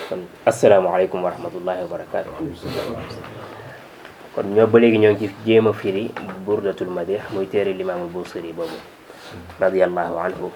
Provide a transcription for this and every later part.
kon asalaamaaleykum wa rahmatullahi wa barakaatu kon ñoo ba léegi ñoo ngi ci jéem a firi burdatul madih muy téere limaamul busiri boobu radiallahu anhu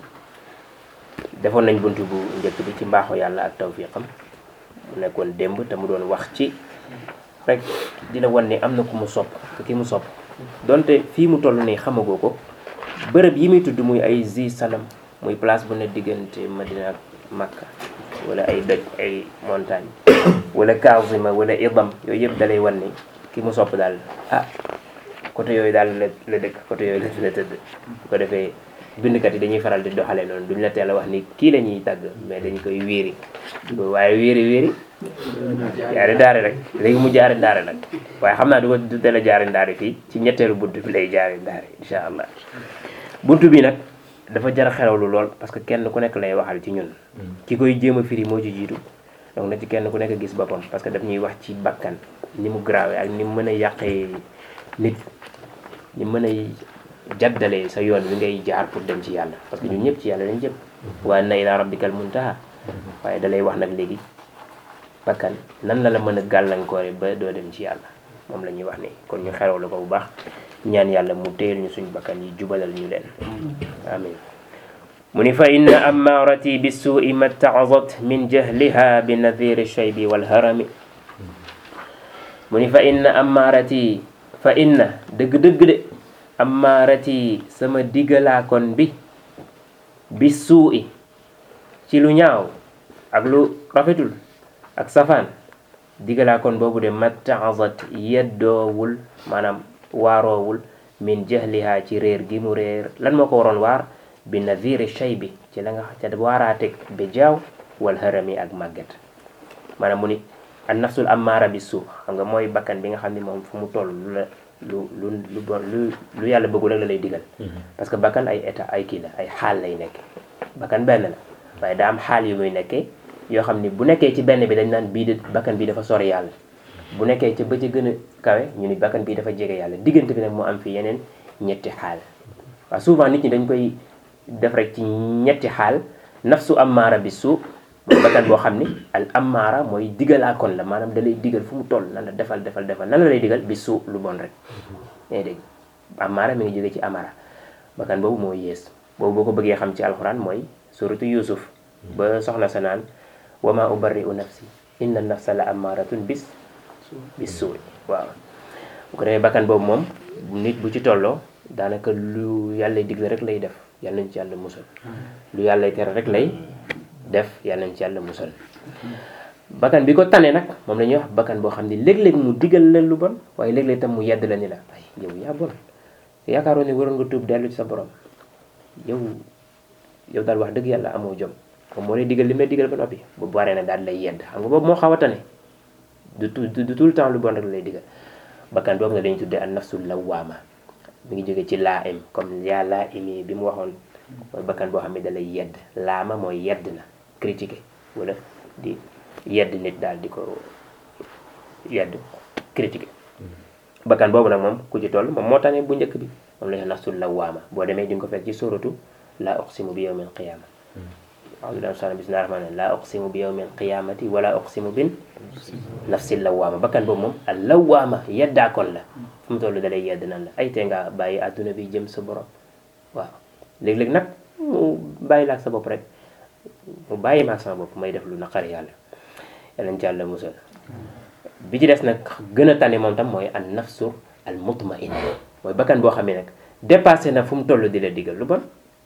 defoon nañ bunt bu njëkk bi ci mbaaxu yàlla ak tawfiqam mu nekkoon démb te mu doon wax ci rek di la wan ne am na ku mu sopp te ki mu sopp donte fii mu toll nii xamagoo ko bërëb yi muy tudd muy ay zi salam muy place bu ne diggante Madina ak Makka wala ay doj ay montagne wala Kaazima wala idam yooyu yëpp dalay wan ne ki mu sopp daal ah côté yooyu daal la la dëkk côté yooyu la la tëdd bu ko defee bindkat yi dañuy faral di doxalee noonu duñ la teel a wax ni kii la ñuy tàgg mais dañ koy wéeri waaye wéeri wéeri jaari daare rek léegi mu jaari ndaare nag waaye xam naa du ko du teel a jaari ndaare fii ci ñetteelu bunt bi lay jaari ndaare insha allah buntu bi nag dafa jar a xerawlu lool parce que kenn ku nekk lay waxal ci ñun ki koy jéem a firi moo ci jiitu donc na ci kenn ku nekk gis boppam parce que daf ñuy wax ci bakkan ni mu grave ak ni mu mën a yàqee nit ni mën a jaddalee sa yoon wi ngay jaar pour dem ci yàlla parce que ñun ñëpp ci yàlla lañ jëm wa anna ila rabbikal muntaha waaye da lay wax nag léegi bakkan nan la la mën a gàllankoore ba doo dem ci yàlla moom la ñuy wax ni kon ñu xeraw la ko bu baax ñaan yàlla mu téyel ñu suñ bakkan yi jubalal ñu leen amin mu ni fa inna ammarati bisuui ma taazat min jahliha bi nadiri shaybi walharami mu ni fa inna ammarati fa inna dëgg-dëgg de ammarati sama diggalaakoon bi bi suui ci lu ñaaw ak lu rafetul ak safaan diggalaakoon boobu de ma taazat yeddoowul maanaam waaroowul min jahliha ci réer gi mu réer lan moo ko waroon waar bi nadiri shay bi ci la nga ca waaraateeg bi jaaw wal harami ak màgget maanaam mu ni an nafsul ammaara bi suu xam nga mooy bakkan bi nga xam ne moom fu mu toll lu la lu lu lu bon lu lu yàlla bëggul rek la lay digal parce que bakkan ay état ay kii la ay xaal lay nekke bakkan benn la waaye daa am xaal yu muy nekkee yoo xam ni bu nekkee ci benn bi dañ naan bii de bakkan bii dafa sori yàlla bu nekkee ca ba ca gën a kawe ñu ni bakkan bii dafa jege yàlla diggante bi nag moo am fi yeneen ñetti xaal waaw souvent nit ñi dañ koy def rek ci ñetti xaal nafsu ammaara bi suu bakkan boo xam ni al ammaara mooy digalaakoon la maanaam da lay digal fu mu toll nan la defal defal defal nan la lay digal bi suu lu bon rek yaa dégg ammaara mi ngi jóge ci amara bakkan boobu moo yées boobu boo ko bëggee xam ci alxuraan mooy suratu yusuf ba soxna sa naan wa ma ubarri'u nafsi inna nafsa la ammaaratun bis bis suuy waaw bu ko defee bakkan boobu moom nit bu ci tolloo daanaka lu yàlla digle rek lay def yàlla nañ ci yàlla musal lu yàlla tere rek lay def yàlla nañ ci yàlla musal bakkan bi ko tane nag moom la ñuy wax bakkan boo xam ne léeg-léeg mu digal la lu bon waaye léeg-léeg tam mu yedd la ni la ay yow yaa bon yaakaaroon ne waroon nga tuub dellu ci sa borom yow yow daal wax dëgg yàlla amoo jom moom moo lay digal li may digal ba noppi bu baree na daal lay yedd xam nga boobu moo xaw a tane du tout du tout le temps lu bon rek lay digal bakkan boobu nga dañuy tuddee an nafsul lawaama mi ngi jóge ci laa im comme yaa laa imi bi mu waxoon mooy bakkan boo xam ne da lay yedd laama mooy yedd na critiquer wala di yedd nit daal di ko yedd critiquer bakkan boobu nag moom ku ci toll moom moo tane bu njëkk bi moom la ñu nafsul lawaama boo demee di nga ko fekk ci suratu laa uqsimu bi yawmil qiyaama أعوذ بالله من الشيطان بسم الله الرحمن الرحيم لا أقسم بيوم القيامة ولا أقسم بن نفس اللوامة بكن بوم موم اللوامة يدا كون لا فم تولو دالاي يد نان لا أي تيغا باي أدuna bi jëm sa borom waaw léeg-léeg nag mu bàyyi la ak sa bopp rek mu bàyyi ma ak sama bopp may def lu naqari yàlla yàllañ ci yàlla musal bi ci des nag gën a tane moom tam mooy an nafsu al mutmainna mooy bakkan boo xam ne nag dépassé na fu mu toll di la digal lu bon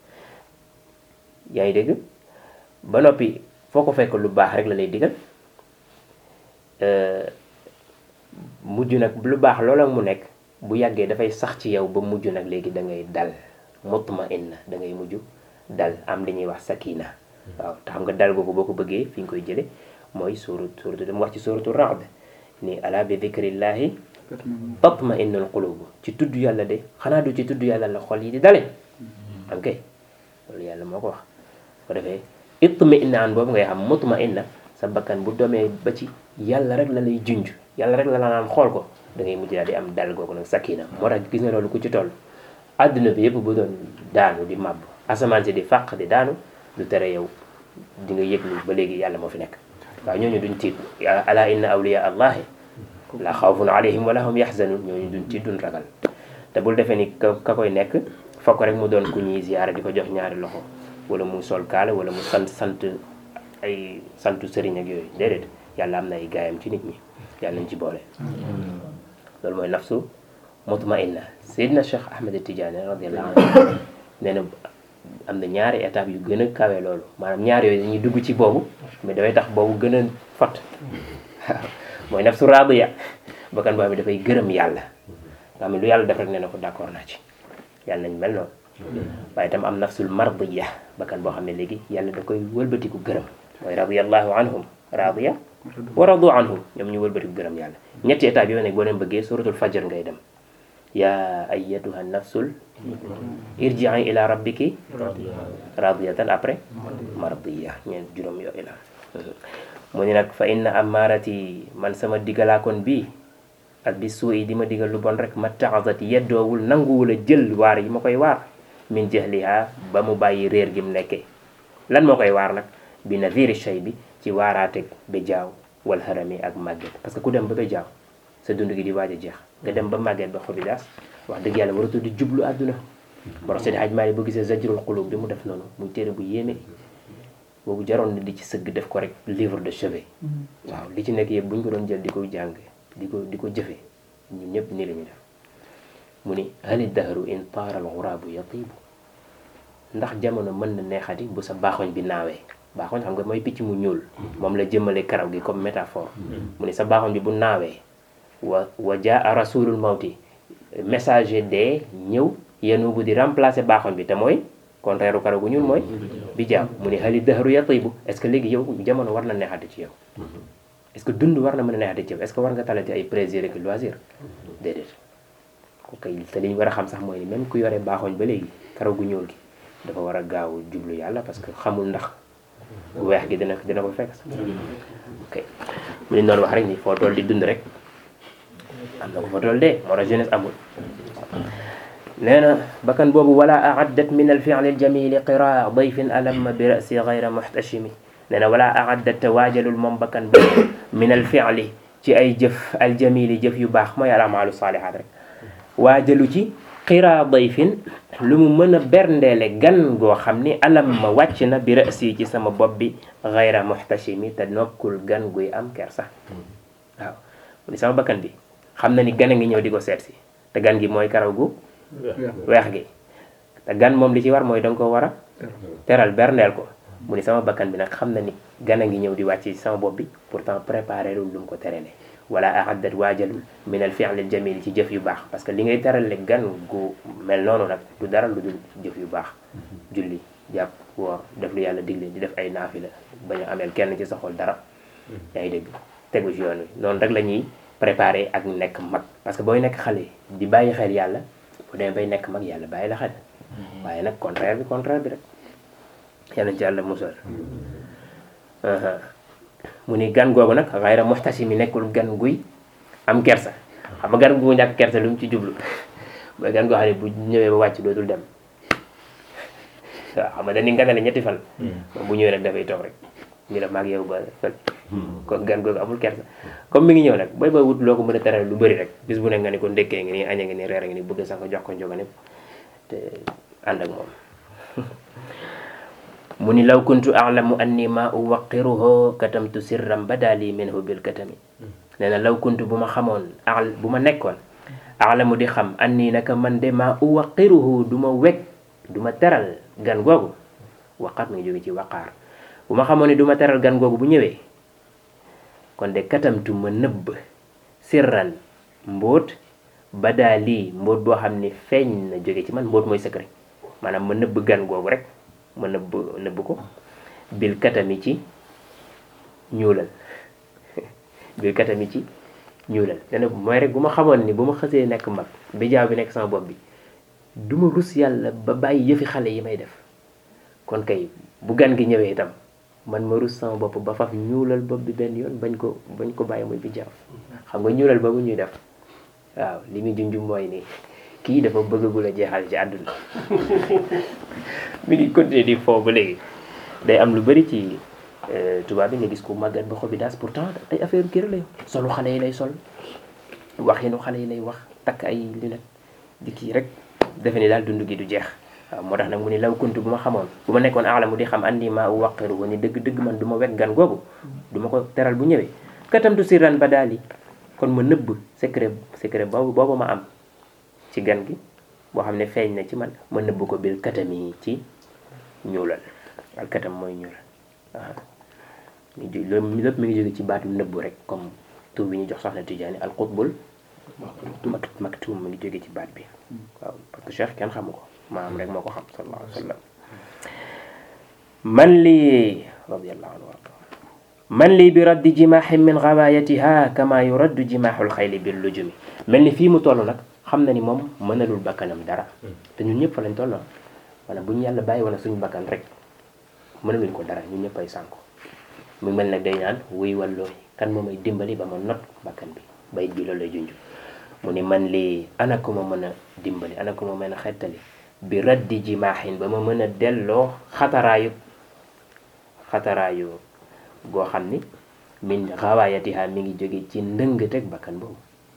yaa ngi dégg ba noppi foo ko fekk lu baax rek la lay digal mujj nag lu baax loola mu nekk bu yàggee dafay sax ci yow ba mujj nag léegi da ngay dal mutmainna da ngay mujj dal am li ñuy wax sakina waaw te xam nga dal googu boo ko bëggee fi nga koy jële mooy suurat suuratu dama wax ci suuratu Ra'd ni ala bi dhikrillahi tatma'innul qulub ci tudd yàlla de xanaa du ci tudd yàlla la xol yi di dale am kay loolu yàlla moo ko wax ko defee itmi'naan boobu ngay xam mutma'inna sa bakkan bu domee ba ci yàlla rek la lay junj yàlla rek la la naan xool ko da ngay mujj daal di am dal googu nag sakina moo tax gis nga loolu ku ci toll àdduna bi yëpp bu doon daanu di màbb asamaan si di fàq di daanu du tere yow di nga yëg ni ba léegi yàlla moo fi nekk waaw ñooñu duñ tiit ala inna awliya allahi la xawfun alayhim wala hum yaxzanun ñooñu duñ tiit duñ ragal te bul defee ni ka ka koy nekk fokk rek mu doon ku ñuy ziyaara di ko jox ñaari loxo wala mu sol kaala wala mu sant sant ay santu sëriñ ak yooyu déedéet yàlla am na ay gaayam ci nit ñi yàlla nañ ci boole loolu mooy nafsu mutmainna Seydina Cheikh Ahmed Tidiane radiallahu anhu nee na am na ñaari étape yu gën a kawe loolu maanaam ñaari yooyu dañuy dugg ci boobu mais dafay tax boobu gën a fot waaw mooy nafsu radiya bakkan boo xam ne dafay gërëm yàlla nga xam ne lu yàlla def rek nee na ko d'accord naa ci yàlla nañ mel noonu waaye itam am nafsul mardiya bakkan boo xam ne léegi yàlla da koy wëlbatiku gërëm mooy radiyallahu anhum radiya wa radu anhu ñoom ñu wëlbatiku gërëm yàlla ñetti étape yooyu nag boo leen bëggee suratul fajr ngay dem yaa ayyatuha nafsul irji'i ila rabbiki radiyatan après mardiya ñeen juróom yooyu la mu ni nag fa inna amarati man sama digalaakoon bii ak bi suu yi di ma digal lu bon rek ma taxasat yeddoowul nanguwul a jël waar yi ma koy waar min jahliha ba mu bàyyi réer gi mu nekkee lan moo koy waar nag bi nadiri shay bi ci waaraateeg ba jaaw wal harami ak màgget parce que ku dem ba ba jaaw sa dund gi di waaj a jeex nga dem ba màgget ba xobidaas wax dëgg yàlla waratu di jublu àdduna moo tax Seydi Hadj Malick boo gisee zajrul qulub bi mu def noonu muy téere bu yéeme boobu jaroon na di ci sëgg def ko rek livre de chevet waaw li ci nekk yëpp bu ñu ko doon jël di ko jàng di ko di ko jëfe ñun ñëpp nii la ñu def mu ni hali dahru in taaral xuraabu yatiibu ndax jamono mën na neexati bu sa baaxoñ bi naawee baaxoñ xam nga mooy picc mu ñuul moom la jëmale karaw gi comme métaphore mu ni sa baaxoñ bi bu naawee wa wa jaa rasulul mawti messager de ñëw yenu bu di remplacer baaxoñ bi te mooy contraire u karaw gu ñuul mooy bi jaam mu ni hali dahru yatiibu est-ce que léegi yow jamono war na neexati ci yow est-ce que dund war na mën a neexati ci yow est-ce que war nga talati ay plaisir ak loisir déedéet ko kay te li ñu war a xam sax mooy ni même ku yore baaxoñ ba léegi karaw gu ñuul gi dafa war a gaaw jublu yàlla parce que xamul ndax weex gi dina dina ko fekk sax ok mu ni noonu wax rek ni foo toll di dund rek am na ko fa toll dee moo tax jeunesse amul nee na bakkan boobu wala aaddat min al fi'li al jamili qiraa dayfin alamma bi rasi gayra muhtashimi nee na wala aaddat te waajalul moom bakkan boobu min al fi'li ci ay jëf al jamili jëf yu baax mooy al amaalu saalihaat rek waajalu ci qiraa dayfin lu mu mën a berndeele gan goo xam ni alam ma wàcc na bi rasi ci sama bopp bi gayra muhtashimi te nokkul gan guy am kersa waaw mu ni sama bakkan bi xam na ni gan a ngi ñëw di ko seet si te gan gi mooy karaw gu weex gi te gan moom li ci war mooy danga ko war a teral berndeel ko mu ni sama bakkan bi nag xam na ni gan a ngi ñëw di wàcc ci sama bopp bi pourtant préparé lul lu mu ko terele wala ahaddat waajalul min al fi'l al jamil ci jëf yu baax parce que li ngay terale gan gu mel noonu nag du dara lu dul jëf yu baax julli jàpp woor def lu yàlla digle di def ay naafila bañ a ameel kenn ci sa xol dara yaa ngi dégg tegu ci yoon wi noonu rek la ñuy préparé ak nekk mag parce que booy nekk xale di bàyyi xel yàlla bu demee bay nekk mag yàlla bàyyi la xel waaye nag contraire bi contraire bi rek yàlla ci yàlla musal mu ni gan googu nag xayra muxtasi mi nekkul gan guy am kersa xam nga gan gu ñàkk kersa lu mu ci jublu mooy gan goo xam ne bu ñëwee ba wàcc dootul dem waaw xam nga dañuy ganale ñetti fan moom bu ñëwee rek dafay toog rek ñu la maag yow ba fël kon gan googu amul kersa comme mi ngi ñëw nag booy booy wut loo ko mën a teral lu bëri rek bis bu ne nga ni ko ndékkee nga ni aña nga ni reer nga ni bëgg sax nga jox ko njoga népp te ànd ak moom mu ni law kuntu alamu anni ma uwaqiruhu katamtu sirran badali minhu bil katami nee na law kuntu bu ma xamoon al bu ma nekkoon alamu di xam anni naka man de ma uwaqiruhu du ma weg du ma teral gan googu waqaat mi ngi jóge ci waqaar bu ma xamoon ni du ma teral gan googu bu ñëwee kon de katamtu ma nëbb sirran mbóot badali mbóot boo xam ni feeñ na jóge ci man mbóot mooy secret maanaam ma nëbb gan googu rek ma nëbb nëbb ko bil katami ci ñuulal bil katami ci ñuulal dana mooy rek bu ma xamoon ni bu ma xësee nekk mag bi jaaw bi nekk sama bopp bi du ma rus yàlla ba bàyyi yëfi xale yi may def kon kay bu gan gi ñëwee itam man ma rus sama bopp ba faf ñuulal bopp bi benn yoon bañ ko bañ ko bàyyi muy bi jaaw xam nga ñuulal boobu ñuy def waaw li muy junjum mooy ni kii dafa bëggagul a jeexal ci àdduna mi ngi continuer di foo ba léegi day am lu bari ci tubaab bi nga gis ko màggat ba xobi daas pourtant ay affaire kër lay solu xale yi lay sol waxinu xale yi lay wax takk ay lunette di kii rek defe ni daal dund gi du jeex waaw moo tax nag mu ni law kuntu bu ma xamoon bu ma nekkoon aalamu di xam andi maa u waqiru ni dëgg dëgg man du ma wet gan googu du ma ko teral bu ñëwee katamtu sirran ba daal yi kon ma nëbb secret secret boobu boobu ma am ci gan gi boo xam ne feeñ na ci man ma nëbb ko bil katami ci ñuulal al katam mooy ñuulal waaw mi ju lépp mi ngi jóge ci baatu nëbbu rek comme tur bi ñu jox soxna Tijaani al qutbul maktum mi ngi jóge ci baat bi waaw parce que cheikh kenn xamu ko maam rek moo ko xam sallallahu alayhi wa sallam man lii radiallahu anhu warda man lii bi raddi jimaaxin min gawaayatiha kama yuraddu jimaaxul xayli bil lujumi mel ni fii mu toll nag xam na ni moom mënalul bakkanam dara te ñun ñëpp fa lañ tolloon maanaam bu ñu yàlla bàyyi woon suñu bakkan rek mënaluñ ko dara ñun ñëpp ay sànku mu mel nag day ñaan wuy wallooy kan moo may dimbali ba ma not bakkan bi bayit bi loolu lay junj mu ni man lii ana ko ma mën a dimbali ana ko ma mën a xettali bi raddi jimaaxin ba ma mën a delloo xataraayu xataraayu goo xam ni min xawaayatiha mi ngi jóge ci ndëng teg bakkan boobu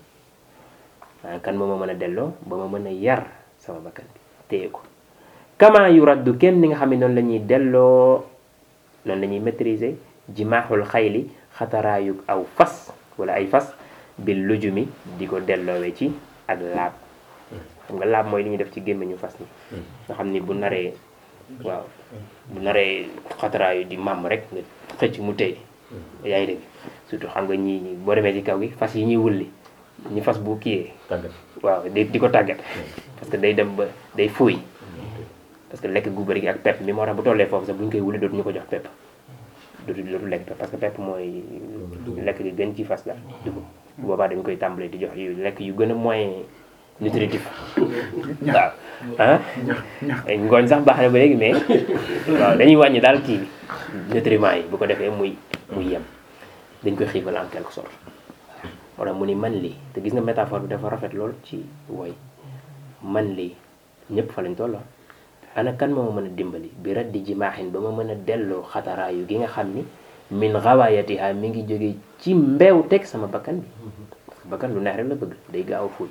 waaye kan moo ma mën a delloo ba ma mën a yar sama bakkan bi téye ko kama yu raddu kem ni nga xam ne noonu la ñuy delloo noonu la ñuy maîtriser jimaaxul xayli xataraayu aw fas wala ay fas bil lujumi di ko delloowee ci ak laab xam nga laab mooy li ñuy def ci gémmiñu fas ni nga xam ni bu naree waaw bu naree xataraayu di màmm rek nga xëcc mu tey yaa ngi dégg surtout xam nga ñi boo demee ci kaw gi fas yi ñuy wulli ñu fas bu kiyee waaw di di ko tàggat parce que day dem ba day fuuy parce que lekk gu bëri gi ak pepp mi moo tax bu tollee foofu sax bu ñu koy wulli dootu ñu ko jox pepp dootu dootu lekk pepp parce que pepp mooy lekk gi gën ci fas la dugub boobaa dañ koy tàmbalee di jox yu lekk yu gën a moyen nutritif waaw ah ngooñ sax baax na ba léegi mais waaw dañuy wàññi daal kii nutriments yi bu ko defee muy muy yem dañ koy xiifal en quelque sorte moo tax mu ni man lii te gis nga métaphore bi dafa rafet lool ci woy man lii ñëpp fa lañ tolloo ana kan moo ma mën a dimbali bi raddi jimaaxin ba ma mën a delloo xataraayu gi nga xam ni min xawaayatiha mi ngi jóge ci mbeew teg sama bakkan bi bakkan lu neex rek la bëgg day gaaw a fuuy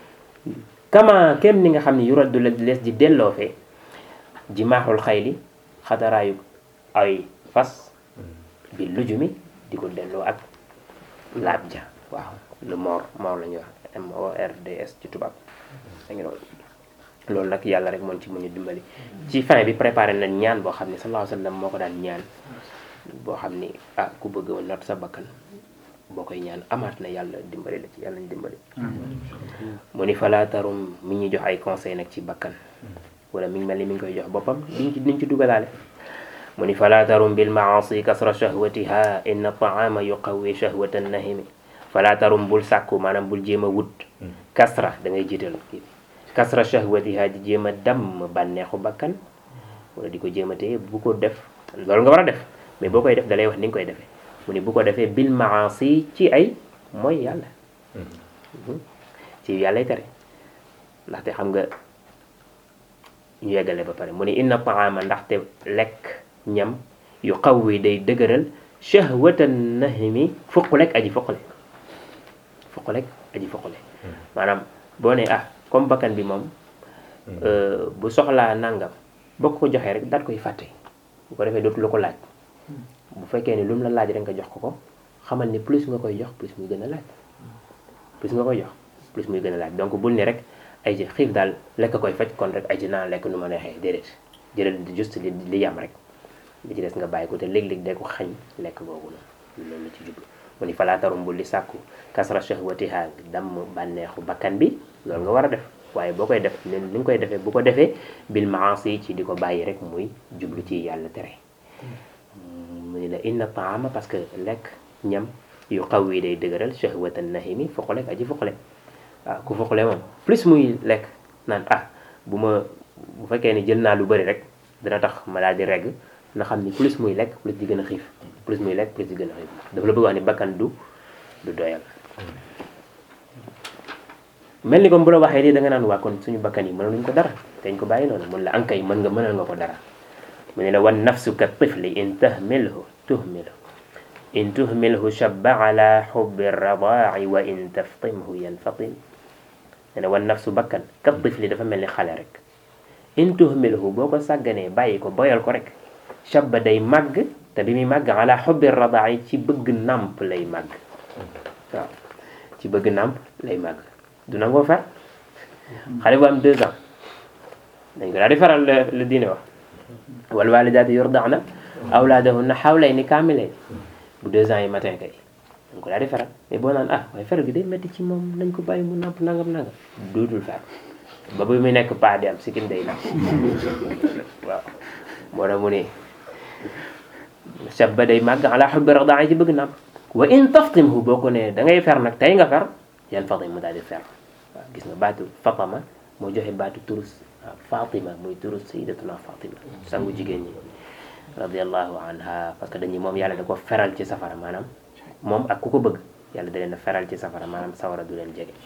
kama kem ni nga xam ni yu raddu la lees di delloo fee jimaaxul xayli xataraayu ay fas bi lujumi di ko delloo ak laab ja waaw le mor mor la ñuy wax M O R D S ci tubaab da ngi loolu nag yàlla rek moom ci mën a dimbali ci fin bi préparé nañ ñaan boo xam ne sallallahu alayhi wa sallam moo ko daan ñaan boo xam ni ah ku bëgg a not sa bakkan boo koy ñaan amaat na yàlla dimbali la ci yàlla ñu dimbali mu ni falaatarum mi ñuy jox ay conseil nag ci bakkan wala mi ngi mel ni mi ngi koy jox boppam diñ ci diñ ci dugalaale mu ni falaatarum bil maasi kasra shahwatiha inna taama yuqawi shahwata nahimi falaatarum bul sàkku maanaam bul jéem a wut kasra da ngay jiital kii kasra shahwatiha di jéem a damm bànneexu bakkan wala di ko jéem a téye bu ko def loolu nga war a def mais boo koy def dalay wax ni nga koy defee mu ni bu ko defee bil maasi ci ay mooy yàlla ci yàllay tere ndaxte xam nga ñu yeggale ba pare mu ni inna taama ndaxte lekk ñam yu xaw wi day dëgëral shahwatan nahimi fuqulek aji fuqule fuqulek aji fuqule maanaam boo ne ah comme bakkan bi moom bu soxlaa nangam boo ko joxee rek daal koy fàtte bu ko defee dootu la ko laaj bu fekkee ni lu mu la laaj rek nga jox ko ko xamal ni plus nga koy jox plus muy gën a laaj plus nga koy jox plus muy gën a laaj donc bul ni rek ay ji xiif daal lekk koy faj kon rek ay ji naa lekk nu ma neexee déedéet jëlal juste li li yam rek li ci des nga bàyyi ko te léeg-léeg day ko xañ lekk boobu noonu loolu la ci jublu mu ni falaatarum bul li sàkku kasra shahwatiha damm bànneexu bakkan bi loolu nga war a def waaye boo koy def ni nga koy defee bu ko defee bil maasi ci di ko bàyyi rek muy jublu ci yàlla tere mu ni la inna taama parce que lekk ñam yu xaw yi day dëgëral shahwatan nahimi foqale aji foqale waaw ku foqale moom plus muy lekk naan ah bu ma bu fekkee ni jël naa lu bëri rek dina tax ma daal di regg na xam ni plus muy lekk plus di gën a xiif plus muy lekk plus di gën a xiif dafa la bëgg wax ni bakkan du du doyal mel ni comme bu la waxee lii da nga naan waa kon suñu bakkan yi mënaluñ ko dara dañ ko bàyyi noonu mun la ankay mën nga mënal nga ko dara mu ne la wan nafsu ka tifli in tahmilhu tuhmilhu in tuhmilhu shabba ala xubbi radaaci wa in taftimhu yanfatim nee na wan nafsu bakkan kat tifli dafa mel ni xale rek in tuhmilhu boo ko sàgganee bàyyi ko boyal ko rek shabba day màgg te bi muy màgg ala xubbi radaaci ci bëgg nàmp lay màgg waaw ci bëgg nàmp lay màgg du nangoo fer xale bu am deux ans dañ ko daal di faral la diine wax wal walidaatu yurdaana awlaadahunna xawlayni kaamilayni bu deux ans yi matin kay dañ ko daal di faral mais boo naan ah waaye feral gi day métti ci moom nañ ko bàyyi mu nàmp nangam nangam dootul fer ba bu muy nekk paa di am sikkim day nàmp waaw moo tax mu ne shabba day màgg ala xubbi radaa'i ci bëgg nàmp wa in taftimhu boo ko ne da ngay fer nag tey nga fer yan fatim mu daal di fer waaw gis nga baatu fatama moo joxe baatu turus fatima muy turus sayyidatuna fatima sangu jigéen ñi radiallahu anha parce que dañuy moom yàlla da ko feral ci safara maanaam moom ak ku ko bëgg yàlla da leen a feral ci safara maanaam sawara du leen jege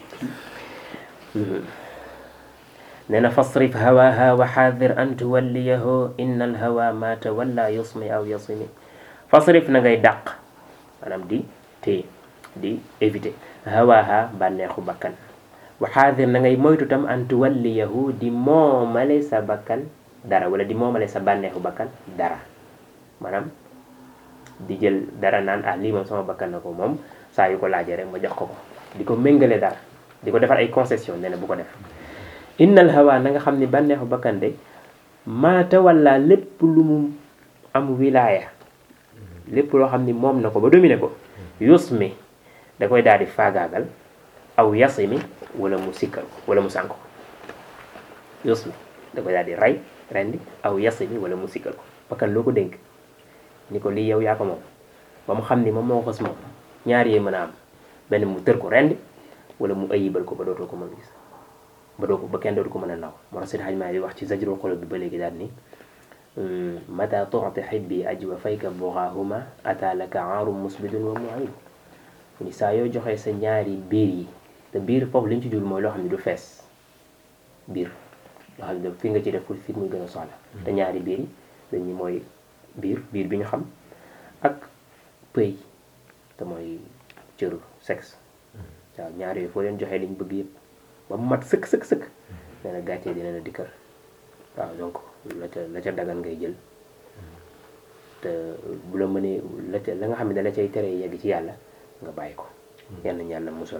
nee na fasrif hawaha wa xaadir an tuwalliyahu inna alhawa ma tawalla yusmi aw yasimi fasrif na ngay dàq maanaam di téye di éviter hawaha bànneexu bakkan wa xaadir na ngay moytu tam an tuwalliyahu di moomale sa bakkan dara wala di moomale sa bànneexu bakkan dara maanaam di jël dara naan ah lii moom sama bakkan na ko moom saa yu ko laajee rek ma jox ko ko di ko méngale dara di ko defar ay concession nee na bu ko def innal hawa na nga xam ni bànneexu bakkan de maata walla lépp lu mu am wilaaya lépp loo xam ni moom na ko ba dominer ko yusmi da koy daal di faagaagal aw yasimi wala mu sikkal wala mu sànk ko yusmi da koy daal di rey rendi aw yasimi wala mu sikkal ko bakkan loo ko dénk ni ko lii yow yaa ko moom ba mu xam ni moom moo xës moom ñaar yee mën a am benn mu tër ko rendi wala mu ayibal ko ba dootoo ko mën gis ba doo ko ba kenn dootu ko mën a naw moo tax Seydi Hajji Maalik di wax ci zajrul xulub bi ba léegi daal ni mata tu'ti xibbi ajwa fayka bughahuma ata laka aarum musbidun wa mu'ayib ni saa yoo joxee sa ñaari biir yi te biir foofu li ñu ci jul mooy loo xam ne du fees biir loo xam ne fi nga ci def pour fit muy gën a soxla te ñaari biir yi dañu mooy biir biir bi ñu xam ak pëy te mooy cëru sexe waaw ñaar yooyu foo leen joxee liñ bëgg yëpp ba mu mat sëkk sëkk sëkk nee na gàccee dina la dikkal waaw donc la ca la ca dagan ngay jël te bu la mënee la ca la nga xam ne da la cay tere yegg ci yàlla nga bàyyi ko yal nañu yàlla musal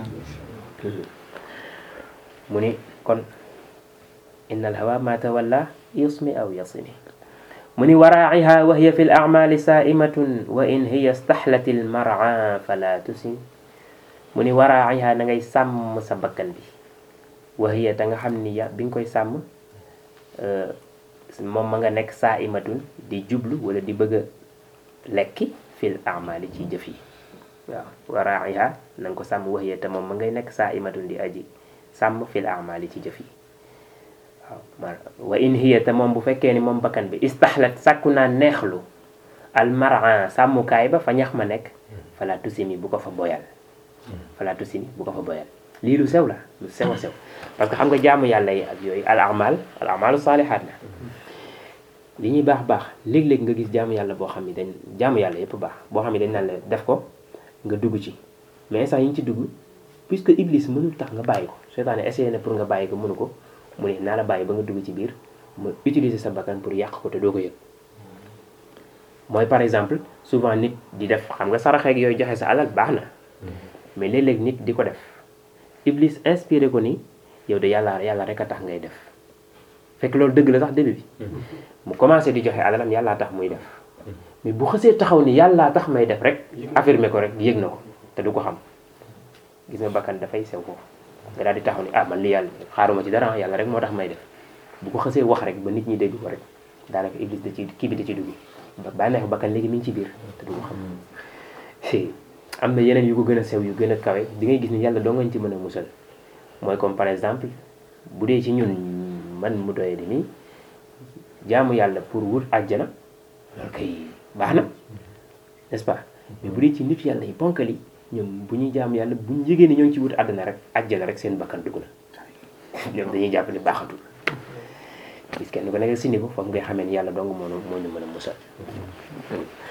mu ni kon inna alhawa ma tawalla yusmi aw yasimi mu ni waraaciha wa hiya fi l acmaali saaimatun wa in hiya staxlat il marca fala tusim mu ni waraaciha na ngay sàmm sa bakkan bi wa hiya ta nga xam ni ya bi nga koy sàmm moom ma nga nekk saaimatun di jublu wala di bëgg a lekki fil acmaali ci jëf yi waaw waraaciha na nga ko sàmm wa hiya te moom ma ngay nekk saaimatun di aji sàmm fil acmaali ci jëf yi waaw wa in hiya te moom bu fekkee ni moom bakkan bi istaxlat sàkku naa neexlu almaran sàmmukaay ba fa ñax ma nekk fala tusimi bu ko fa boyal fala tusimi bu ko fa boyal lii lu sew la lu sew a sew parce que xam nga jaamu yàlla yi ak yooyu al amal al amalu saalihaat la li ñuy baax baax léeg-léeg nga gis jaamu yàlla boo xam ne dañ jaamu yàlla yëpp baax boo xam ne dañ naan la def ko nga dugg ci mais sax yi ñu ci dugg puisque iblis mënul tax nga bàyyi ko seytaane essayé na pour nga bàyyi ko mënu ko mu ne naa la bàyyi ba nga dugg ci biir mu utiliser sa bakkan pour yàq ko te doo ko yëg mooy par exemple souvent nit di def xam nga saraxeeg yooyu joxe sa alal baax na mais léeg-léeg nit di ko def iblis inspiré ko ni yow de yàlla yàlla rek a tax ngay def fekk loolu dëgg la sax début bi mu commencé di joxe alalam yàllaa tax muy def mais bu xësee taxaw ni yàllaa tax may def rek affirmé ko rek yëg na ko te du ko xam gis nga bakkan dafay sew foofu nga daal di taxaw ni ah man li yàlla xaaruma ci dara yàlla rek moo tax may def bu ko xësee wax rek ba nit ñi dégg ko rek daanaka iblis da ci kii bi da ci dugg ba bànneexu bakkan léegi mi ngi ci biir te du ko xam am na yeneen yu ko gën a sew yu gën a kawe di ngay gis ni yàlla doo ngañ ci mën a musal mooy comme par exemple bu dee ci ñun man mu doye di nii jaamu yàlla pour wut àjjana loolu kay baax na n'est-ce pas mais bu dee ci nit yàlla yi ponkal yi ñoom bu ñuy jaamu yàlla bu ñu yégée ni ñoo ngi ci wut àddina rek àjjana rek seen bakkan dugg na ñoom dañuy jàpp ni baaxatul gis kenn ko nekk sindi ko foofu ngay xamee ni yàlla dong moo moo ñu mën a musal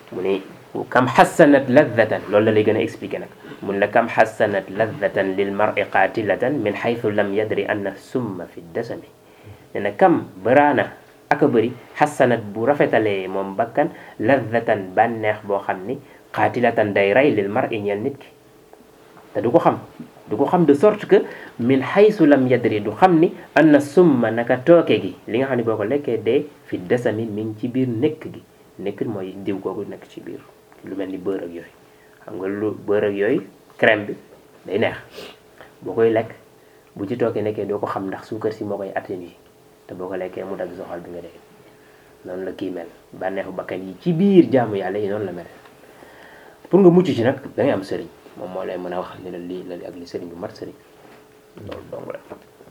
mu ni kam xassanat ladatan loolu la lay gën a expliqué nag mun la kam xassanat ladatan lil mar'i qatilatan min xaytu lam yadri anna summa fi dasami ne na kam baraana aka bëri xassanat bu rafetalee moom bakkan ladatan bànneex boo xam ni qatilatan day rey lil mar'i ñeel nit ki te du ko xam du ko xam de sorte que min xaysu lam yadri du xam ni anna summa naka tooke gi li nga xam ne boo ko lekkee dee fi dasami mi ngi ci biir nekk gi nekk mooy diw googu nekk ci biir lu mel ni beurre ak yooyu xam nga lu beurre ak yooyu crème bi day neex boo koy lekk bu ci tookee nekkee doo ko xam ndax suukar si moo koy atténuer te boo ko lekkee mu dagg soxal bi nga dee noonu la kii mel bànneexu bakkan yi ci biir jaamu yàlla yi noonu la mel pour nga mucc ci nag da ngay am sëriñ moom moo lay mën a wax ni la lii la ak li sëriñ bu mat sëriñ loolu dong la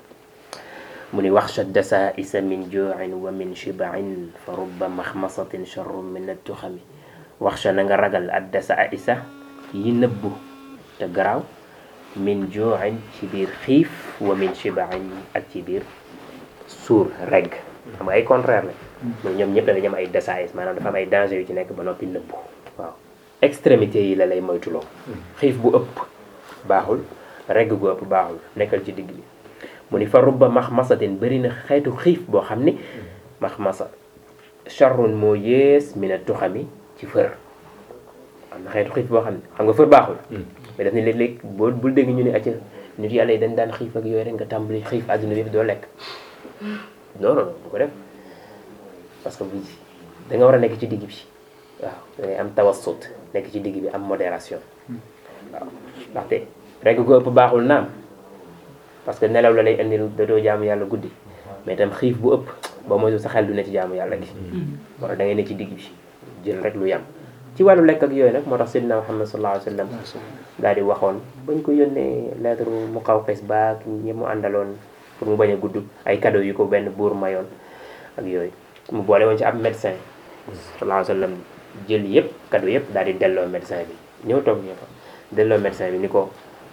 mu ni waxsha dasaisa min juuin wa min shibain fa rubba maxmasatin charrun min attuxami waxsha na nga ragal ad dasaisa yi nëbbu te garaaw min juuin ci biir xiif wa min shibain ak ci biir suur regg xam nga ay contraire la mooy ñoom ñëpp dañu am ay dasais maanaam dafa am ay danger yu ci nekk ba noppi nëbbu waaw extrémité yi la lay moytuloo xiif bu ëpp baaxul regg gu ëpp baaxul nekkal ci digg bi mu ni fa rubba maxmasatin bëri na xeetu xiif boo xam ni maxmasa charrun moo yées mina tuxami ci fër am na xeetu xiif boo xam ne xam nga fër baaxul mais daf ni léeg-léeg boo bul dégg ñu ne acca nit yàlla yi dañ daan xiif ak yooyu rek nga tàmbali xiif àdduna bi doo lekk non non bu ko def parce que bu da nga war a nekk ci digg bi waaw da ngay am tawassut nekk ci digg bi am modération waaw ndaxte rek ko ëpp baaxul naam parce que nelaw la lay indil da doo jaamu yàlla guddi mais itam xiif bu ëpp boo moytu sa xel du ne ci jaamu yàlla gi wala da ngay ne ci digg bi jël rek lu yam ci wàllu lekk ak yooyu nag moo tax Seydina Muhammad sallallahu alayhi wa sallam daal di waxoon bañ ko yónnee lettre mu xaw xes baak ñi mu àndaloon pour mu bañ a gudd ay cadeau yu ko benn buur mayoon ak yooyu mu boole woon ci ab médecin sallallahu alayhi wa sallam jël yëpp cadeau yëpp daal di delloo médecin bi ñëw toog ñëw delloo médecin bi ni ko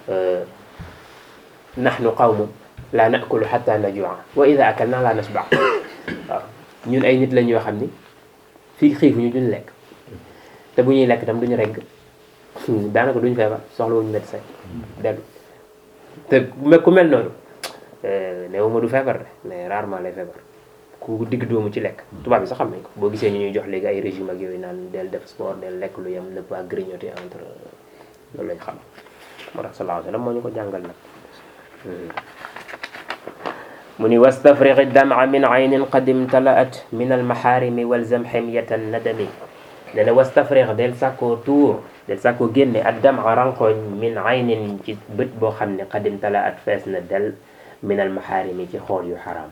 nahnu qawmun la nakulu hatta najua wa ida akalna la nasba waaw ñun ay nit lañ yoo xam ni fii xiif ñu duñ lekk te bu ñuy lekk tam duñu regg daanaka duñ feebar soxla wuñu médecin dellu te ku mel noonu néew ma du feebar de mais rarement lay feebar ku digg doomu ci lekk tubaab bi sax xam nañ ko boo gisee ñu ñuy jox léegi ay régime ak yooyu naan del def sport del lekk lu yem ne pas grignoter entre loolu lañ xam moo tax sallallahu alayhi wa sallam moo ñu ko jàngal nag mu ni wastafriqi dama min aynin qad imtalaat min almaxaarimi walzam ximyatan nadami ne na wastafriq del sàkkoo tuur del sàkkoo génne ak dama ranqooñ min aynin ci bët boo xam ne qad imtalaat fees na del min almaxaarimi ci xool yu xaraam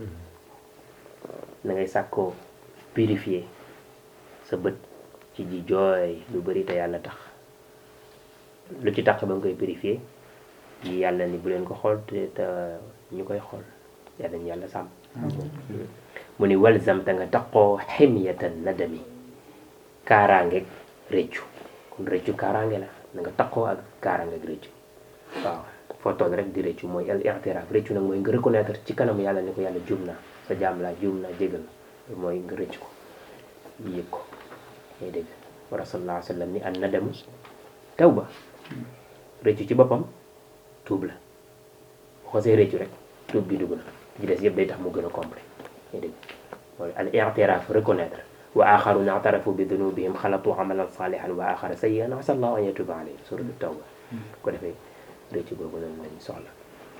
da ngay sàkkoo purifier sa bët ci ji jooy lu bëri te yàlla tax lu ci tax ba nga koy purifier yi yàlla ni bu leen ko xool te te ñu koy xool yàlla ñu yàlla sàmm mu ni walzam te nga taqoo ximyatan nadami kaaraangeeg réccu kon réccu kaaraange la na nga taqoo ak kaaraangeeg réccu waaw foo toog rek di réccu mooy al i'tiraaf réccu nag mooy nga reconnaître ci kanamu yàlla ni ko yàlla juum naa sa jaam laa juum naa jégal mooy nga rëcc ko yëg ko ngay dégg wa rasulullah sallallahu alayhi wa sallam ni an nadamu tawba rëccu ci boppam tuub la bu ko see rëccu rek tuub bi dugg na ji des yëpp day tax mu gën a complet ngay dégg mooy al i'tiraaf reconnaître wa axaruna i'tarafu bi dunubihim xalatu amalan salihan wa axara sayyi'an asa allahu an yatuba alayhim suratu tawba ko defee rëccu googu noonu lañ soxla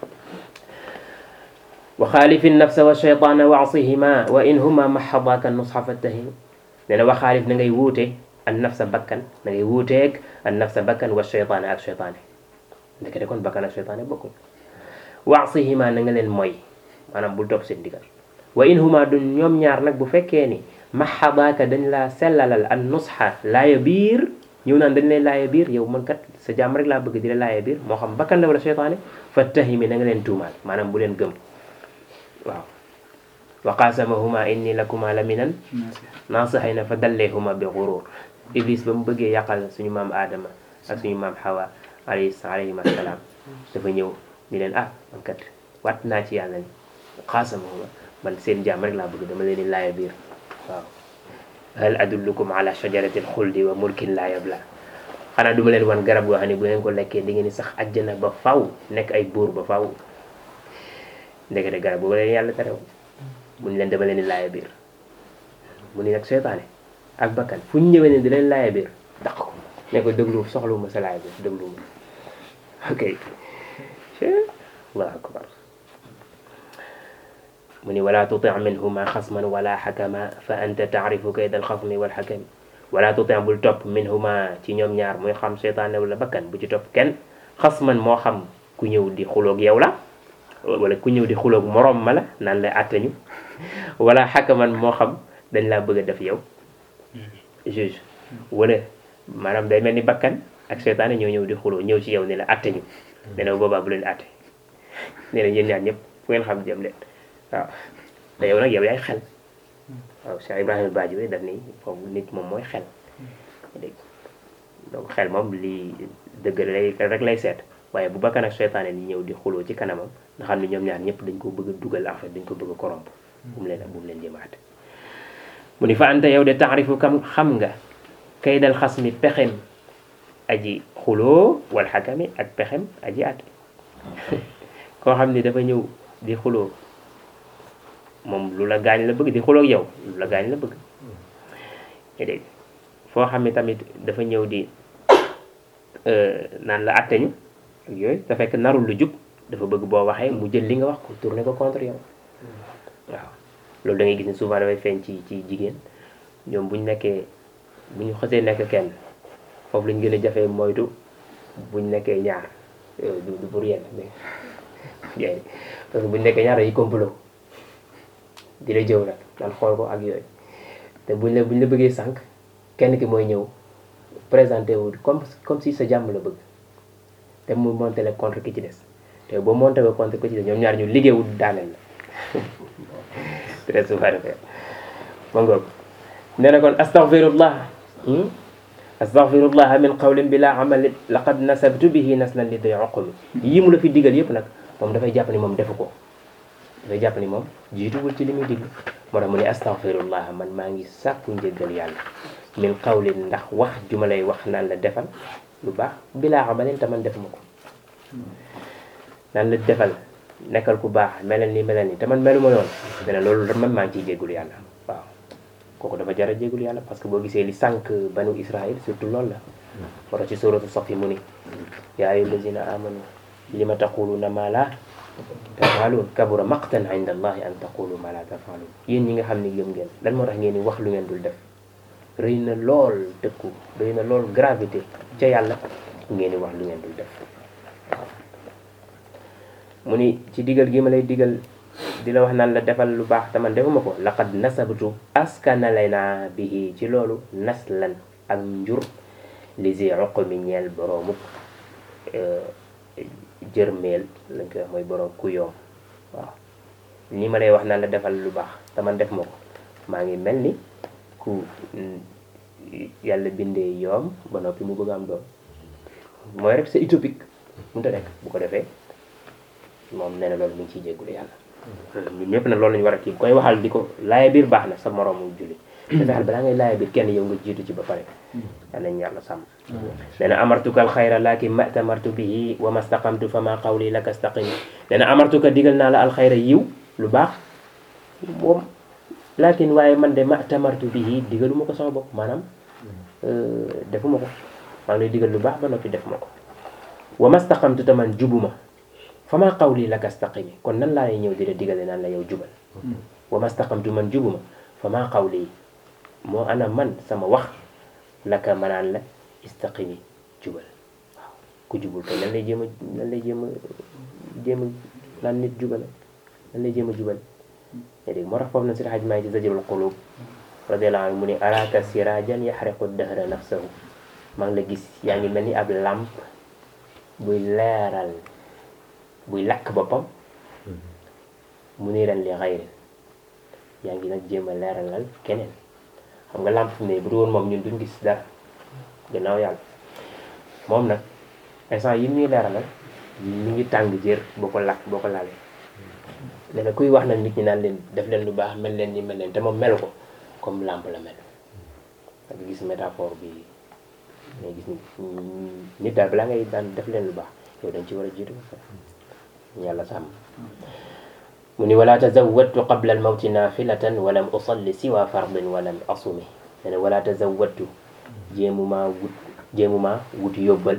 wa xaalifi nafsa wa cheytaana wa asihima wa in huma mahadaaka nusxa fattahim nee na wa xaalif na ngay wuute an nafsa bakkan na ngay wuuteeg an nafsa bakkan wa cheytaana ak cheytaane ndekete kon bakkan ak cheytaane bokkul wa asihima na nga leen mooy maanaam bul topp seen digal wa in huma du ñoom ñaar nag bu fekkee ni mahadaaka dañ laa sellalal an nusxa laaya biir ñëw naan dañ lay laaya biir yow man kat sa jàmm rek laa bëgg di la laaya biir moo xam bakkan la wala cheytaane fattahimi na nga leen tuumaal maanaam bu leen gëm waaw wa qasamahuma inni lakuma la minan naasihina fa dalleehuma bi gurur iblis ba mu bëggee yàqal suñu maam aadama ak suñu maam xawa alayhi alayhim assalaam dafa ñëw ni leen ah man kat wat naa ci yàlla ni qasamahuma man seen jàmm rek laa bëgg dama leen di laaya biir waaw hal adullukum ala shajaratil xuldi wa mulkin laa yabla xanaa duma leen wan garab goo xam ne bu ngeen ko lekkee di ngeen di sax àjjana ba faw nekk ay buur ba faw ndekete garab boobu leen yàlla terew mu ni leen dama leen di laaya biir mu ni nag seytaane ak bakkan fu ñu ñëwee ne di leen laaya biir daq ko ne ko déglu soxluwuma sa laaya biir dégluwuma ok allahu akbar mu ni wala tuti minhuma xasman wala xakama fa anta taarifu kayda alxasmi walxakami wala tuti bul topp minhuma ci ñoom ñaar muy xam seytaane wala bakkan bu ci topp kenn xasman moo xam ku ñëw di xuloog yow la wala ku ñëw di xuloog moroom ma la naan lay àttañu wala xakaman moo xam dañ laa bëgg a def yow juge wala maanaam day mel ni bakkan ak seytaane ñoo ñëw di xuloo ñëw ci yow ne la àttañu ne na boobaa bu leen àtte nee na yéen ñaar ñëpp fu ngeen xam jëm leen waaw te yow nag yow yaay xel waaw Cheikh Ibrahima Badji bi daf ni foofu nit moom mooy xel dégg donc xel moom lii dëgg lay rek lay seet waaye bu bakkan ak seytaane ni ñëw di xuloo ci kanamam nga xam ne ñoom ñaar ñëpp dañ ko bëgg a dugal en fait dañ ko bëgg a corrompre bu mu leen bu mu leen jëmaate mu ni fa anta yow de taarifu kam xam nga kay dal xas mi pexem aji xuloo wal xakami ak pexem aji at koo xam ni dafa ñëw di xuloo moom lu la gaañ la bëgg di xuloo ak yow lu la gaañ la bëgg nga dégg foo xam ne tamit dafa ñëw di naan la atteñu ak yooyu te fekk narul lu jub dafa bëgg boo waxee mu jël li nga wax ko tourné ko contre yow waaw loolu da ngay gis ni souvent dafay feeñ ci ci jigéen ñoom bu ñu nekkee bu ñu xësee nekk kenn foofu lañ gën a jafee moytu bu ñu nekkee ñaar du du pour yenn mais parce que bu ñu nekkee ñaar yi complot di la jëw nag naan xool ko ak yooyu te buñ la buñ la bëggee sànq kenn ki mooy ñëw présenté wu comme comme si sa jàmm la bëgg te mu monté la contre ki ci des te boo monté la contre ki ci des ñoom ñaar ñu liggéeyul daaneel la très souvent defee ma ngoog nee na kon astaghfirullah astaghfirullah min qawlin bila amalin laqad nasabtu bihi naslan li day oqumi yii mu la fi digal yëpp nag moom dafay jàpp ni moom defu ko dafay jàpp ni moom jiituwul ci li muy diglu moo tax mu ne astaghfirullah man maa ngi sàkku njëggal yàlla min qawlin ndax wax ju ma lay wax naan la defal lu baax bila amalin te man defuma ko naan la defal nekkal ku baax melal ni melal ni te man meluma noonu dana loolu man maa ngi ciy jéggul yàlla waaw kooku dafa jara jéggul yàlla parce que boo gisee li sànq banu israil surtout loolu la moo tax ci suratu safi mu ni yaa ayyuha allazina amanu lima taquluna ma la tafaaluun kabura maqtan inda allahi an taqulu ma la tafaaluun yéen ñi nga xam ne gëm ngeen lan moo tax ngeen di wax lu ngeen dul def rëy na lool dëkku rëy na lool gravité ca yàlla ngeen di wax lu ngeen dul def waaw mu ni ci digal gi ma lay digal di la wax naan la defal lu baax te man defuma ko laqad nasabtu askanale naa bihi ci loolu naslan ak njur li si uqmi ñeel boroomu jërmeel lañ koy wax mooy boroom ku yoom waaw ni ma lay wax naan la defal lu baax te man def ma ko maa ngi mel ni ku yàlla bindee yoom ba noppi mu bëgg am doom mooy rek c'est utopique mënut a nekk bu ko defee moom nee na loolu mi ngi ciy jéggulu yàlla ñun ñëpp nag loolu lañu war a kii koy waxal di ko laaya biir baax na sa moroomu julli te fexeel balaa ngay laaya biir kenn yow nga jiitu ci ba pare yal nañ yàlla sàmm nee na amartuka alxayra lakin ma tamartu bihi wa ma staqamtu fa ma qawli laka staqim nee na amartuka digal naa la alxayra yiw lu baax moom lakin waaye man de ma tamartu bihi digaluma ko sama bopp maanaam defuma ko maa ngi lay digal lu baax ba noppi def ma ko wa ma staqamtu te man jubuma fa ma qawli laka staqimi kon nan laa lay ñëw di la digale naan la yow jubal wa ma staqamtu man jubuma fa ma qawli moo ana man sama wax laka manaan la istaqimi jubal waaw ku jubul kay lan lay jéem a lan lay jéem a jéem a naan nit jubal lan lay jéem a jubal yaa dégg moo tax foofu na si xaj maa ci zajrul qulub radiyallahu anhu mu ni araka sirajan yaxriqu dahra nafsahu maa ngi la gis yaa ngi mel ni ab làmp buy leeral buy lakk boppam mu niiran li xayri yaa ngi nag jéem a leeralal keneen xam nga làmp fi ne bu du woon moom ñun duñ gis dara gannaaw yàlla moom nag instant yi ñuy leeralal ñu ngi tàng jër boo ko lakk boo ko laalee nee na kuy wax nag nit ñi naan leen def leen lu baax mel leen ni mel leen te moom melu ko comme làmp la mel ak gis métaphore bi mais gis nit daal balaa ngay daan def leen lu baax yow dañ ci war a jiitu ba pare yàlla sàmm mu ni wala tazawwadtu qabla almawti nafilatan walam usalli siwa fardin walam asumi ne wala tazawwadtu jéemuma wut jéemuma wut yóbbal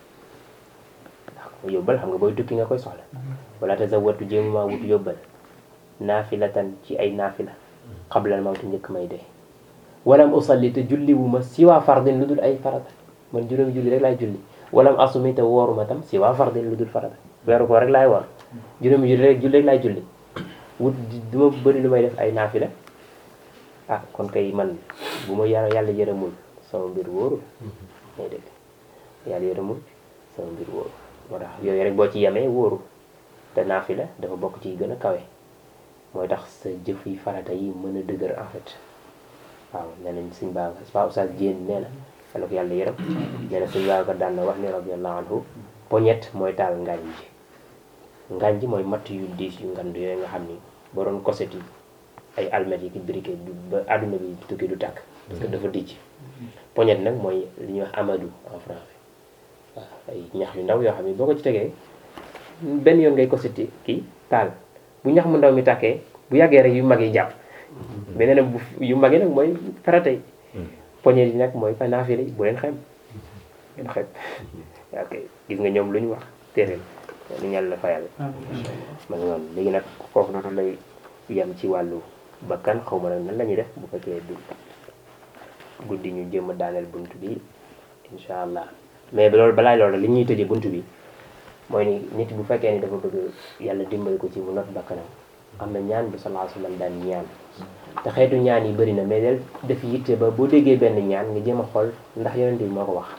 yóbbal xam nga booy tukki nga koy soxla wala tazawwadtu jéemuma wut yóbbal naafilatan ci ay naafila qabla almawti njëkk may dee walam usalli te julli wu ma siwa fardin lu dul ay farata man juróomi julli rek laay julli walam asumi te wooruma tam siwa fardin lu dul farata weeru ko rek laay woor juróomi julli rek julli rek laay julli wut du ma bëri lu may def ay naafila ah kon kay man bu ma yàlla yàlla yërëmul sama mbir wóorul may dégg yàlla yërëmul sama mbir wóorul moo tax yooyu rek boo ci yemee wóorul te naafila dafa bokk ci gën a kawe mooy tax sa jëf yi farata yi mën a dëgër en fait waaw nee nañ suñ baa pa oustaz Diène nee na yàlla ko yàlla yërëm nee na suñ baa ko daan na wax ni radiallahu anhu poñet mooy taal ngaañ ji ngaañ ji mooy matt yu diis yu ngand yooyu nga xam ni boo doon koset yi ay almet yi ki briquet du ba àdduna bi tukki du tàkk parce que dafa dijj poñet nag mooy li ñuy wax amadou en français waaw ay ñax yu ndaw yoo xam ne boo ko ci tegee benn yoon ngay koseti kii taal bu ñax mu ndaw mi tàkkee bu yàggee rek yu mag yi jàpp mais nee na bu yu mag yi nag mooy farata yi poñet yi nag mooy fa naafile yi bu leen xem ngeen xem ok gis nga ñoom lu ñu wax téere lu ñu yàlla fayal ma ngi noonu léegi nag foofu noonu lay yem ci wàllu bakkan xaw ma nag nan la ñuy def bu fekkee du guddi ñu jéem a daaneel bunt bi incha allah mais loolu balaa loolu li ñuy tëjee bunt bi mooy ni nit bu fekkee ni dafa bëgg yàlla dimbali ko ci mu not bakkanam am na ñaan bu sallallahu alayhi wasallam daan ñaan te xeetu ñaan yi bëri na mais del def yitte ba boo déggee benn ñaan nga jéem a xool ndax yonente bi moo ko wax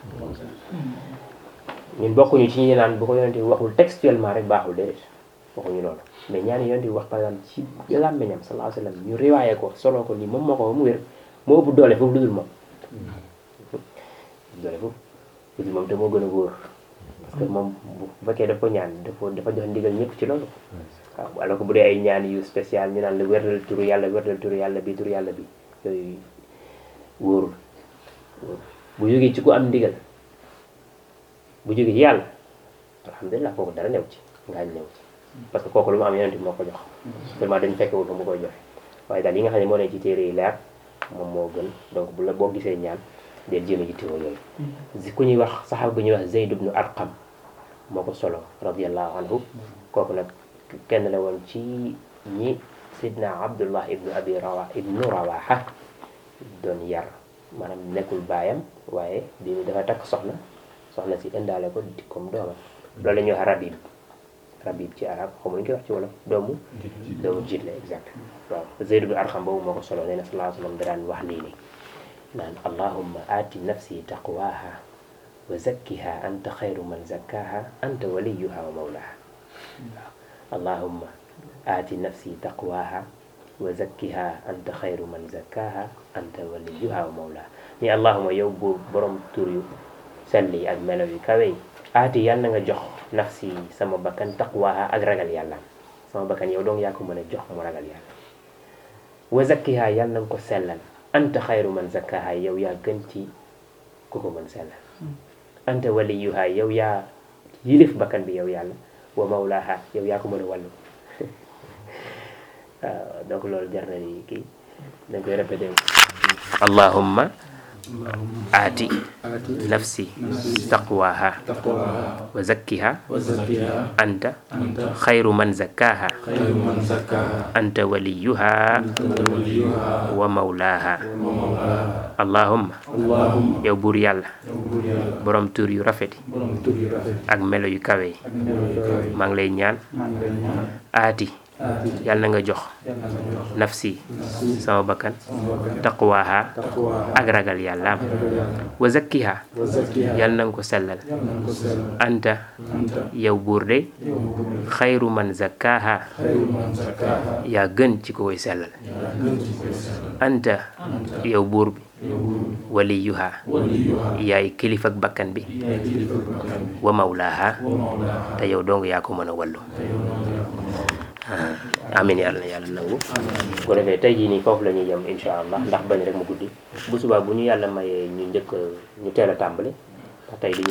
ñun bokkuñu ci ñi naan bu ko yonente bi waxul textuellement rek baaxul déedéet waxuñu loolu mais ñaan yi yonente bi wax par exemple ci làmmiñam sallallahu alayhi wasallam ñu riwaaye ko solo ko nii moom moo ko ba mu wér moo ëpp doole foofu lu dul moom doole foofu lu dul moom te moo gën a wóor parce que moom bu fekkee daf ko ñaan dafa dafa jox ndigal ñëpp ci loolu waaw alors que bu dee ay ñaan yu spécial ñu naan la wérdal turu yàlla wérdal turu yàlla bi turu yàlla bi yooyu wóorul wóorul bu jógee ci ku am ndigal bu jógee ci yàlla alhamdulilah kooku dara new ci ngaañ new ci parce que kooku lu mu am yonent bi moo ko jox seulement dañ fekkewul fa mu koy joxe waaye daal yi nga xam ne moo ne ci téere yi leer moom moo gën donc bu la boo gisee ñaan del jéem a jittewoo yooyu si ku ñuy wax saxaaba bu ñuy wax Zayd ibnu Arqam moo ko solo radiallahu anhu kooku nag kenn la woon ci ñi sidna abdullah ibnu abi rawa ibnu rawaha doon yar maanaam nekkul baayam waaye bi mu dafa takk soxna soxna si indaale ko di comme doomam loolu la ñuy wax rabib rabib ci arab xamu ñu koy wax ci wolof doomu doomu jiit la exact waaw Zayd ibnu Arqam boobu moo ko solo nee na sallallahu alayhi wa sallam da daan wax lii nii naan allahumma aati nafsi taqwaha wa zakkiha anta xayru man zakkaha anta waliyuha wa mawlaha waaw allahumma aati nafsi taqwaha wa zakkiha anta xayru man zakkaha anta waliyuha wa mawlaha ni allahumma yow buur borom tur yu sell yi ak melo yu kawe yi aati yàlla na nga jox nafsi sama bakkan taqwaha ak ragal yàlla sama bakkan yow dong yaa ko mën a jox mu ragal yàlla wa zakkiha yàlla na nga ko sellal anta xayru man zakkaha yow yaa gën ci ku ko mën sellal anta waliyuha yow yaa yilif bakkan bi yow yàlla wa mawlaha yow yaa ko mën a wàllu waaw donc loolu jar na ni kii dañ koy répété allahumma aati nafsi taqwaha wa zakkiha anta xayru man zakkaha anta waliyuha wa mawlaha allahumma yow buur yàlla borom tur yu rafet yi ak melo yu kawe yi maa ngi lay ñaan aati yàlla na nga jox nafsi sama bakkan taqwaha ak ragal yàllaam wa zakkiha yàlla na nga ko sellal anta yow buur de xayru man zakkaha yaa gën ci ko koy sellal anta yow buur bi waliyuha yaay kilifa ak bakkan bi wa mawlaha te yow dong yaa ko mën a wallu amin yàlla na yàlla nangu su ko defee tey jii nii foofu la ñuy yem insha allah ndax bañ rek mu guddi bu subaa bu ñu yàlla mayee ñu njëkk ñu teel a tàmbali ndax tey dañu